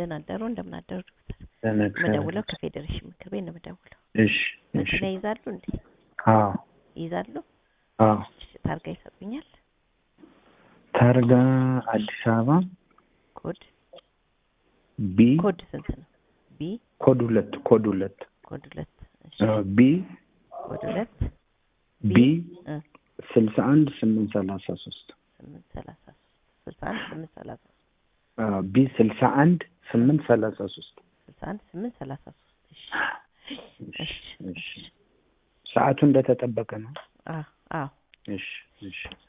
ደህና አደሩ እንደምን አደሩ ዶክተር ደህና እግዚአብሔር የምደውለው ይመስገን። ከፌዴሬሽን ምክር ቤት ነው የምደውለው እሺ እሺ መኪና ይይዛሉ እንዴ አዎ ይይዛሉ አዎ እሺ ታርጋ ይሰጡኛል ታርጋ አዲስ አበባ ኮድ ቢ ኮድ ስንት ነው ቢ ኮድ ሁለት ኮድ ሁለት ኮድ ሁለት እሺ አ፣ ቢ ኮድ ሁለት ቢ እ ስልሳ አንድ ስምንት ሰላሳ ሶስት ስምንት ሰላሳ ሶስት ስልሳ አንድ ስምንት ሰላሳ ሶስት አ፣ ቢ ስልሳ አንድ ስምንት ሰላሳ ሶስት ስልሳ አንድ ስምንት ሰላሳ ሶስት እሺ እሺ እሺ ሰዓቱ እንደተጠበቀ ነው። አዎ አዎ እሺ እሺ